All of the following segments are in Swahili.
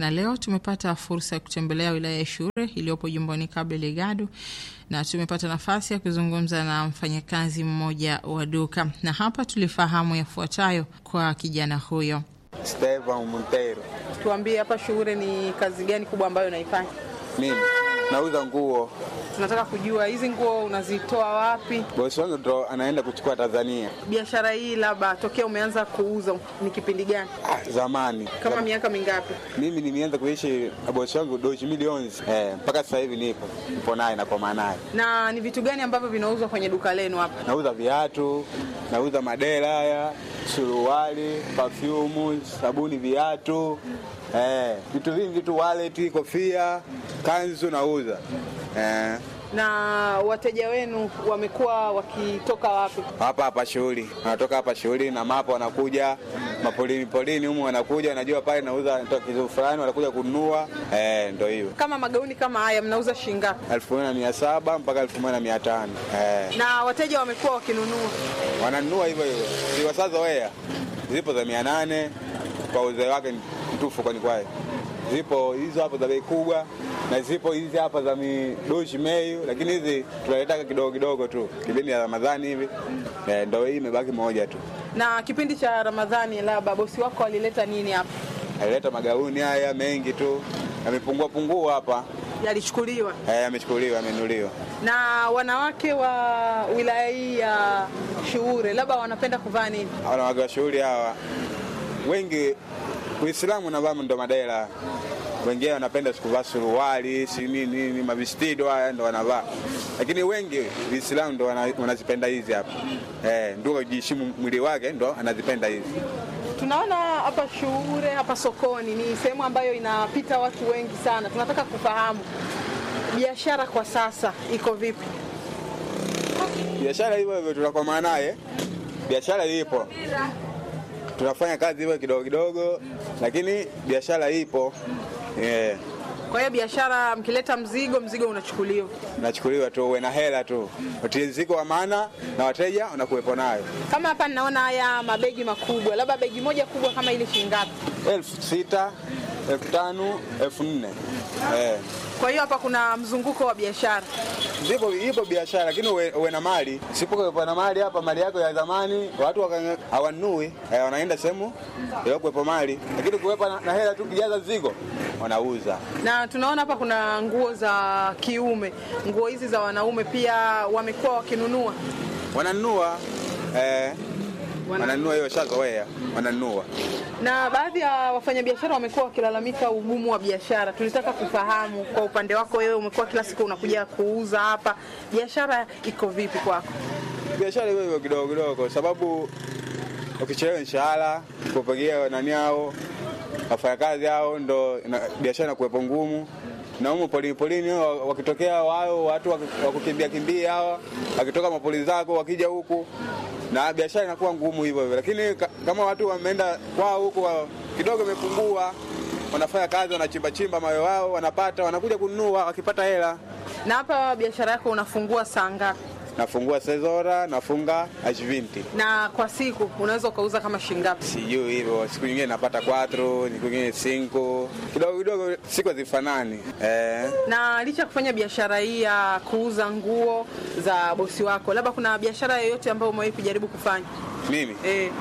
na leo tumepata fursa ya kutembelea wilaya ya Shure iliyopo jimboni Cabo Delgado, na tumepata nafasi ya kuzungumza na mfanyakazi mmoja wa duka, na hapa tulifahamu yafuatayo kwa kijana huyo. Stevan Montero. Tuambie hapa Shure ni kazi gani kubwa ambayo unaifanya? Mimi nauza nguo. Tunataka kujua hizi nguo unazitoa wapi? Bosi wangu ndo anaenda kuchukua Tanzania. Biashara hii labda tokea umeanza kuuza ni kipindi gani? Ah, zamani Kama Zam- miaka mingapi? mimi nimeanza kuishi na bosi wangu doji milioni eh, mpaka sasa hivi nipo nipo naye na kwa naye. Na ni vitu gani ambavyo vinauzwa kwenye duka lenu hapa? Nauza viatu, nauza madera haya, suruali, perfume, sabuni, viatu eh, vitu vingi tu, wallet, kofia, kanzu nauza eh, Na wateja wenu wamekuwa wakitoka wapi? hapa hapa shughuli, wanatoka hapa shughuli na mapo, wanakuja mapolini polini humu, wanakuja wanajua pale nauza natoa kitu fulani, wanakuja kununua eh, ndo hiyo Kama magauni kama haya mnauza shilingi ngapi? elfu moja na mia saba mpaka elfu moja na mia tano eh. Na wateja wamekuwa wakinunua. wananunua hivyo hivyo, ziwasazoea zipo za mia nane kwa uzee wake mtufu, kwani kwaye zipo hizo hapo za bei kubwa na zipo hizi hapa za midoshi meyu, lakini hizi tunaletaka kidogo kidogo tu kipindi ya Ramadhani hivi eh, ndo hii imebaki moja tu. Na kipindi cha Ramadhani labda bosi wako alileta nini hapa? Alileta magauni haya mengi tu, yamepungua pungua hapa Yalichukuliwa. eh, yamechukuliwa, yamenuliwa. Na wanawake wa wilaya hii ya Shuure labda wanapenda kuvaa nini? wanawake wa shughuli hawa wengi Uislamu navaa ndo madela, wengine wanapenda sikuvaa suruali si nini nini, mavistido haya ndo wanavaa, lakini wengi Uislamu ndo wana- wanazipenda hizi hapa eh, ndio kujiheshimu mwili wake ndo anazipenda hizi. Tunaona hapa Shuure, hapa sokoni ni sehemu ambayo inapita watu wengi sana. Tunataka kufahamu biashara kwa sasa iko vipi? Biashara hivyo hivyo tunakomaa naye, biashara ipo, tunafanya kazi hivyo kidogo kidogo, lakini biashara ipo eh. Kwa hiyo biashara, mkileta mzigo, mzigo unachukuliwa. nachukuliwa tu, uwe na hela tu, utiriziko wa maana na wateja wanakuwepo nayo. Kama hapa ninaona haya mabegi makubwa, labda begi moja kubwa kama ile shilingi ngapi? elfu sita elfu tano elfu nne eh. Kwa hiyo hapa kuna mzunguko wa biashara. Zipo, ipo biashara lakini uwe, uwe na mali. Sipokuwepo na mali hapa, mali yako ya zamani watu waka- hawanunui eh, wanaenda sehemu kuwepo mali, lakini kuwepo na, na hela tu kijaza zigo wanauza. Na tunaona hapa kuna nguo za kiume, nguo hizi za wanaume pia wamekuwa wakinunua. Wananunua eh, Wana- wananunua hiyo shazoea, wananunua Na baadhi ya wafanyabiashara wamekuwa wakilalamika ugumu wa biashara. Tulitaka kufahamu kwa upande wako wewe, umekuwa kila siku unakuja kuuza hapa, biashara iko vipi kwako? biashara hiyo hiyo kidogo kidogo, kwa sababu ukichelewa mshahara kupigia nani hao wafanyakazi hao, ndo ina- biashara inakuwepo ngumu na humu polini polini wa- wakitokea wao watu waki- wakukimbia kimbia hawa wakitoka mapoli zako wakija huku na biashara inakuwa ngumu hivyo hivyo, lakini ka, kama watu wameenda kwao huku wa- kidogo imepungua, wanafanya kazi wanachimba chimba mawe wao wanapata, wanakuja kununua wakipata hela. Na hapa biashara yako unafungua saa ngapi? Nafungua sezora, nafunga ashvinti Na kwa siku unaweza ukauza kama shilingi ngapi? sijui hivyo. Siku nyingine napata 4 siku nyingine 5 kidogo kidogo, siku hazifanani eh. Na licha ya kufanya biashara hii ya kuuza nguo za bosi wako, labda kuna biashara yoyote ambayo umewahi kujaribu kufanya? Mimi Eh,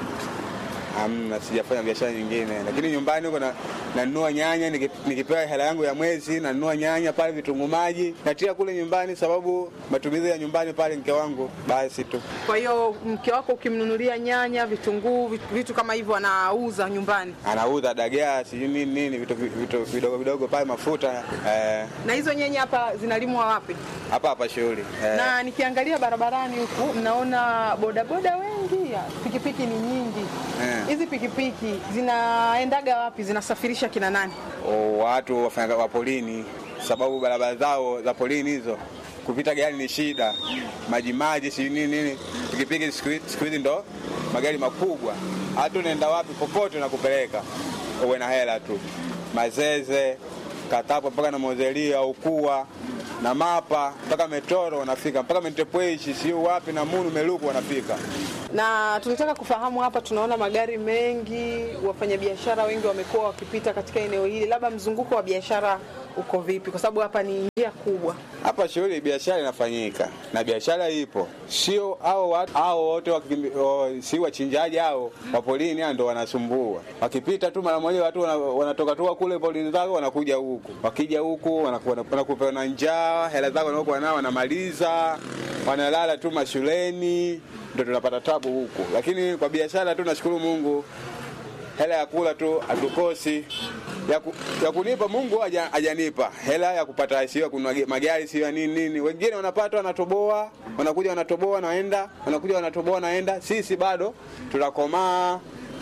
hamna, sijafanya biashara nyingine, lakini nyumbani huko na- nanunua nyanya niki- nikipewa hela yangu ya mwezi, nanunua nyanya pale, vitunguu maji natia kule nyumbani, sababu matumizi ya nyumbani pale mke wangu basi tu. kwa hiyo mke wako ukimnunulia nyanya, vitunguu, vitu- vitu kama hivyo anauza nyumbani. Anauza dagaa sijui nini nini, vitu vitu vidogo vidogo pale, mafuta eh, Na hizo nyanya hapa zinalimwa wapi? hapa hapa shughuli eh. Na nikiangalia barabarani huku mnaona bodaboda wengi, pikipiki ni nyingi. Eh. Hizi pikipiki zinaendaga wapi? Zinasafirisha kina nani? o, watu wafanya wa polini, sababu barabara zao za polini hizo kupita gari ni shida, maji maji, si nini nini. Pikipiki siku hi- siku hizi ndo magari makubwa, hata unaenda wapi popote nakupeleka, uwe na hela tu. Mazeze, Katapo mpaka na Mozelia, Ukua na Mapa mpaka Metoro wanafika, mpaka Mentepweshi, siu wapi na Munu Meluku wanafika. Na tulitaka kufahamu hapa, tunaona magari mengi, wafanyabiashara wengi wamekuwa wakipita katika eneo hili, labda mzunguko wa biashara uko vipi? Kwa sababu hapa ni njia kubwa. Hapa shughuli biashara inafanyika na biashara ipo, sio hao watu hao wote wakimbi- o, si wachinjaji hao wa polini hao ndo wanasumbua. Wakipita tu mara moja watu wana- wanatoka tu kule polini zako wanakuja huku, wakija huku wanakuwa- wanakupa na njaa, hela zako wanaokuwa nao wanamaliza, wanalala tu mashuleni, ndo tunapata tabu huku. Lakini kwa biashara tu nashukuru Mungu hela ya kula tu hatukosi ya, ku, ya kunipa Mungu haja- hajanipa hela ya kupata sio kununua ge- magari sio ya nini nini. Wengine wanapata wanatoboa, wanakuja wanatoboa naenda, wanakuja wanatoboa naenda. Sisi bado tunakomaa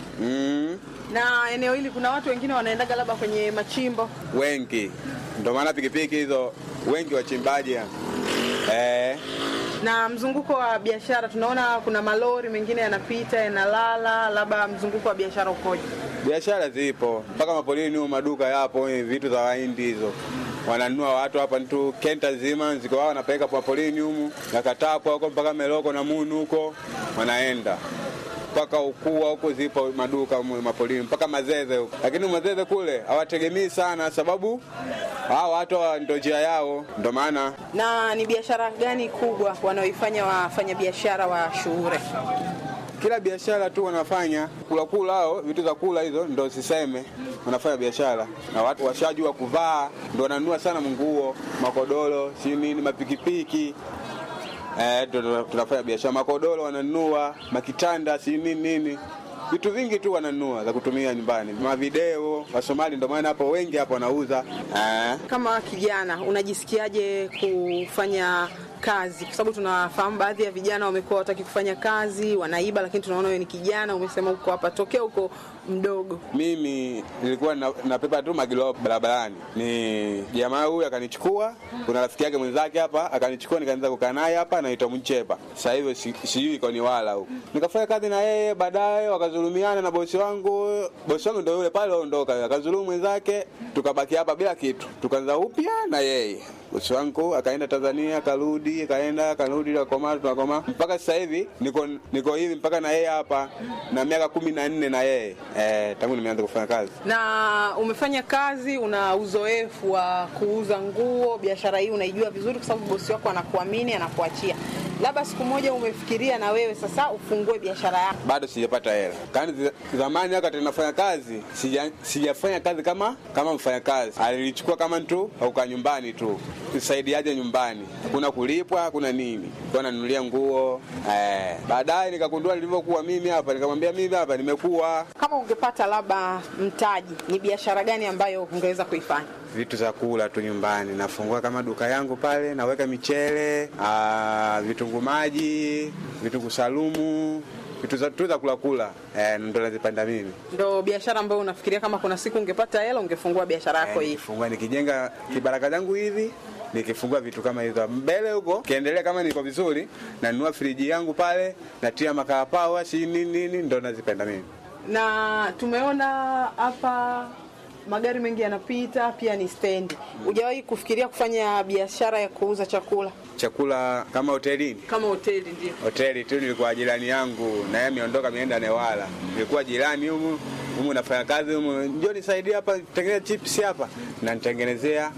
mm, Na eneo hili kuna watu wengine wanaendaga labda kwenye machimbo. wengi, ndio maana pikipiki hizo wengi wachimbaji eh, Na mzunguko wa biashara tunaona kuna malori mengine yanapita yanalala, labda mzunguko wa biashara ukoje? biashara zipo mpaka mapolini huko, maduka yapo, eh, vitu za wahindi hizo wananunua watu hapa tu kenta zima ziko wao wanapeleka kwa polini humu na katapwa huko mpaka meloko na munu huko wanaenda mpaka ukua huko zipo maduka humu mapolini mpaka mazeze huko, lakini mazeze kule hawategemei sana, sababu hao watu hawa ndo njia yao, ndo maana Na ni biashara gani kubwa wanaoifanya wafanyabiashara wa Shuure? kila biashara tu wanafanya kula kula, hao vitu za kula hizo ndo siseme, wanafanya biashara na watu washajua kuvaa, ndo wananunua sana nguo, makodoro, si nini, mapikipiki eh, ndo ndo tunafanya biashara. Makodoro wananunua, makitanda, si nini nini, vitu vingi tu wananunua za kutumia nyumbani, mavideo. Wasomali ndo maana hapo wengi hapo wanauza eh. Kama kijana unajisikiaje kufanya kazi? Kwa sababu tunafahamu baadhi ya vijana wamekuwa wataki kufanya kazi, wanaiba, lakini tunaona wewe ni kijana, umesema uko hapa tokea uko mdogo. Mimi nilikuwa na- napepa tu magilo barabarani, ni jamaa huyu akanichukua, kuna rafiki yake mwenzake hapa akanichukua, nikaanza kukaa naye hapa, anaitwa Mchepa. Sasa hivi si- sijui iko ni wala huko, nikafanya kazi na yeye, baadaye wakazulumiana na bosi wangu. Bosi wangu ndio yule pale ondoka, akazulumu mwenzake, tukabaki hapa bila kitu, tukaanza upya na yeye. Bosi wangu akaenda Tanzania, akarudi, akaenda, akarudi, akakoma, tunakoma mpaka sasa hivi niko niko hivi mpaka na yeye hapa na miaka kumi na nne na yeye eh, tangu nimeanza kufanya kazi. Na umefanya kazi, una uzoefu wa kuuza nguo, biashara hii unaijua vizuri, kwa sababu bosi wako anakuamini, anakuachia. Labda siku moja umefikiria na wewe sasa ufungue biashara yako. Bado sijapata hela. Kani zi- zamani wakati nafanya kazi sija, sijafanya kazi kama kama mfanya kazi, alilichukua kama tu auka nyumbani tu nisaidiaje nyumbani, hakuna kulipwa, hakuna nini, kwa nanunulia nguo eh. Baadaye nikagundua nilivyokuwa mimi hapa, nikamwambia mimi hapa nimekuwa Kama ungepata labda mtaji, ni biashara gani ambayo ungeweza kuifanya? vitu za kula tu nyumbani. Nafungua kama duka yangu pale, naweka michele, ah, vitunguu maji, vitunguu salumu, vitu za tu za kula kula, eh, ndo nazipanda mimi. Ndo biashara ambayo unafikiria kama kuna siku ungepata hela ungefungua biashara yako Eh, hii? nikifungua nikijenga kibaraka changu hivi nikifungua vitu kama hizo mbele huko kiendelea, kama niko vizuri, nanunua friji yangu pale, natia makaa pawa, si nini nini, ndo nazipenda mimi. Na tumeona hapa magari mengi yanapita, pia ni stendi. Hujawahi kufikiria kufanya biashara ya kuuza chakula Chakula kama hotelini kama hoteli? Ndio. hoteli tu nilikuwa jirani yangu na yeye ameondoka ameenda Newala. Nilikuwa jirani humu humu nafanya kazi humu, njoo nisaidie hapa tengeneza chips hapa, na nitengenezea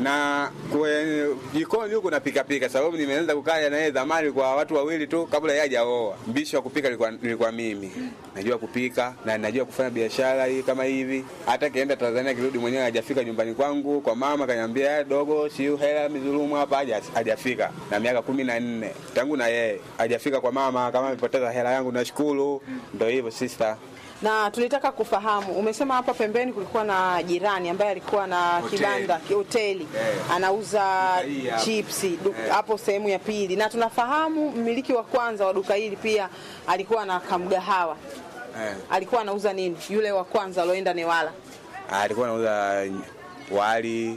na kwenye jikoni huku napika pika, sababu nimeanza kukaa na yeye zamani kwa watu wawili tu kabla yeye hajaoa. Mbishi wa kupika nilikuwa, nilikuwa mimi. Najua kupika na najua kufanya biashara hii kama hivi. Hata kienda Tanzania kirudi mwenyewe hajafika nyumbani kwangu kwa mama, kaniambia "Eh, dogo, si hela mizulumu hapa haja- hajafika. Na miaka kumi na nne tangu na yeye hajafika kwa mama, kama amepoteza hela yangu nashukuru. Ndio hivyo sister. Na tulitaka kufahamu, umesema hapa pembeni kulikuwa na jirani ambaye alikuwa na Hoteli. kibanda ki- hoteli Eh. anauza Duka hii hapa. chipsi du- Eh. hapo sehemu ya pili, na tunafahamu mmiliki wa kwanza wa duka hili pia alikuwa na kamgahawa. Eh. Alikuwa anauza nini yule wa kwanza alioenda Newala? alikuwa anauza wali,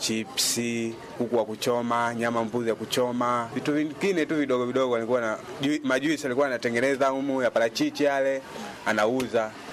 chipsi, kuku wa kuchoma, nyama mbuzi ya kuchoma, vitu vingine tu vidogo vidogo. Alikuwa na ju- majuisi alikuwa anatengeneza humu ya parachichi yale anauza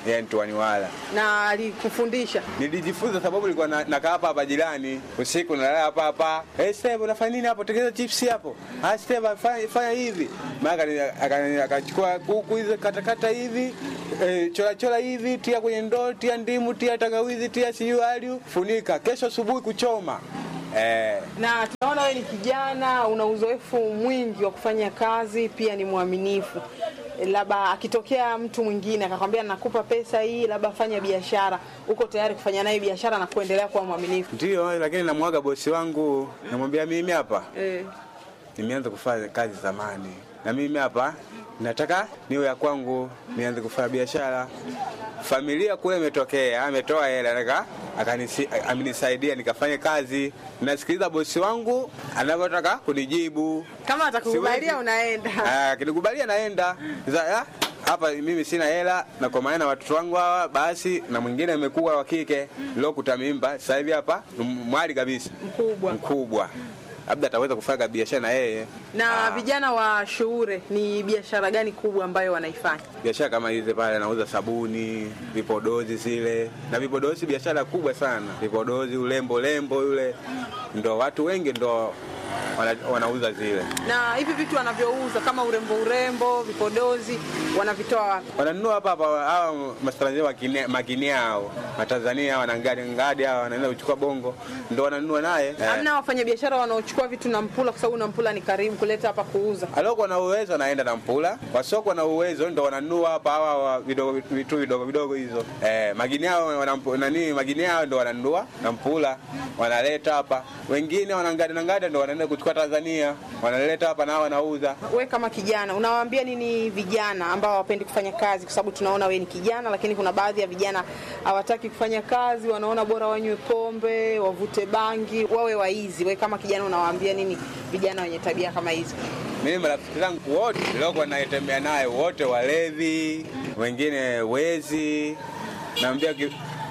yeye Ntuaniwala. na alikufundisha Nilijifunza sababu nilikuwa na- nakaa hapa hapa jirani usiku, nalala hapa hapa. Hey, Steve unafanya nini hapo? Tengeneza chips hapo. Ah, Steve fanya, fanya hivi. Maana akani- akani- akachukua kuku hizo katakata hivi eh, chora chora hivi, tia kwenye ndoo, tia ndimu, tia tangawizi, tia siyu aliu, funika. Kesho asubuhi kuchoma. Eh, na tunaona wewe ni kijana una uzoefu mwingi wa kufanya kazi pia ni mwaminifu labda akitokea mtu mwingine akakwambia nakupa pesa hii labda fanya biashara uko tayari kufanya naye biashara na kuendelea kuwa mwaminifu ndio, lakini namwaga bosi wangu, namwambia mimi hapa eh. nimeanza kufanya kazi zamani, na mimi hapa nataka niwe ya kwangu, nianze kufanya biashara. Familia kule imetokea, ametoa hela nataka akanisi- amenisaidia nikafanye kazi. Nasikiliza bosi wangu anavyotaka kunijibu. kama atakukubalia Siwezi. unaenda Ah, Akinikubalia naenda Sasa, ah, hapa mimi sina hela na kwa maana watoto wangu hawa basi, na mwingine amekuwa wa kike lokuta mimba sasa hivi hapa ni mwali kabisa mkubwa mkubwa, labda ataweza kufanya biashara na yeye na vijana wa shuure ni biashara gani kubwa ambayo wanaifanya biashara kama hizi pale, anauza sabuni, vipodozi zile na vipodozi, biashara kubwa sana. Vipodozi, ulembo lembo yule, ndo watu wengi ndo wana, wanauza zile, na hivi vitu wanavyouza kama urembo urembo vipodozi wanavitoa wapi wananunua hapa hapa. Hawa matanzania makini- makini hao matanzania hawa na ngadi ngadi hawa wanaenda kuchukua bongo, ndo wananunua naye eh. hamna wafanyabiashara wanaochukua vitu na mpula kwa sababu na mpula ni karibu kuleta hapa kuuza Aliokuwa na uwezo anaenda na mpula, wasiokuwa na uwezo ndo wananunua hapa hawa wa vidogo vitu vidogo vidogo hizo. Eh, magini hao wanampu- nani magini hao ndo wananunua na mpula wanaleta hapa. Wengine wanangada na ngada ndo wanaenda kuchukua Tanzania, wanaleta hapa na wanauza. we kama kijana unawaambia nini vijana ambao hawapendi kufanya kazi kwa sababu tunaona we ni kijana lakini kuna baadhi ya vijana hawataki kufanya kazi wanaona bora wanywe pombe wavute bangi wawe waizi we kama kijana unawaambia nini vijana wenye tabia kama hizo Mimi marafiki zangu wote niliokuwa naitembea naye wote walevi, wengine wezi. Naambia ki-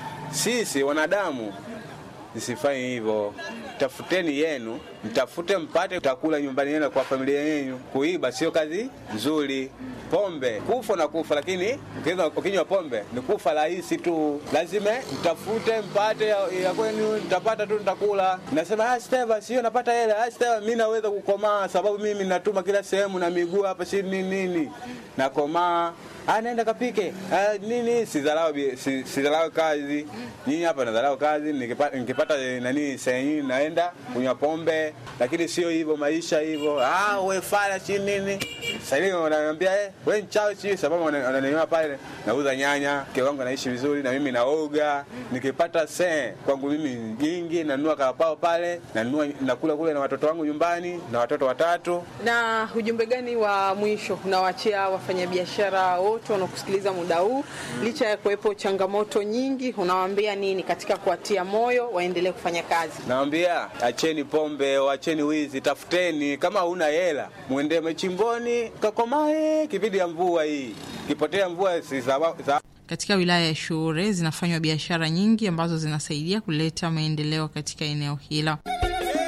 sisi wanadamu msifanye hivyo, tafuteni yenu, mtafute mpate utakula nyumbani yenu kwa familia yenu. Kuiba sio kazi nzuri. Pombe kufa na kufa, lakini ukinywa- ukinywa pombe ni kufa rahisi tu. Lazima mtafute mpate ya, ya kwenu, nitapata tu nitakula. Nasema ah, Steva, sio napata hela. Ah, Steva, mimi naweza kukomaa sababu mimi natuma kila sehemu na miguu hapa, si nini nini, nakomaa Ah, naenda kapike ah, nini sidharau bi- si- sidharau kazi nyinyi hapa nadharau kazi nikipata, nikipata eh, nani sehemu naenda kunywa pombe lakini sio hivyo maisha hivyo ah, we fala si nini sasa hivi wananiambia eh, we mchawi si sababu wana- wananiona pale nauza nyanya mke wangu anaishi vizuri na mimi naoga nikipata se kwangu mimi jingi nanunua karapao pale nanunua nakula kule na watoto wangu nyumbani na watoto watatu na ujumbe gani wa mwisho unawaachia wafanyabiashara wote wanaokusikiliza muda huu licha ya kuwepo changamoto nyingi unawaambia nini katika kuwatia moyo waendelee kufanya kazi Nawambia acheni pombe, acheni wizi, tafuteni. Kama huna hela, mwende machimboni kakomae. Kipindi ya mvua hii, kipotea mvua si sawa- sawa- Katika wilaya ya Shuure zinafanywa biashara nyingi ambazo zinasaidia kuleta maendeleo katika eneo hilo.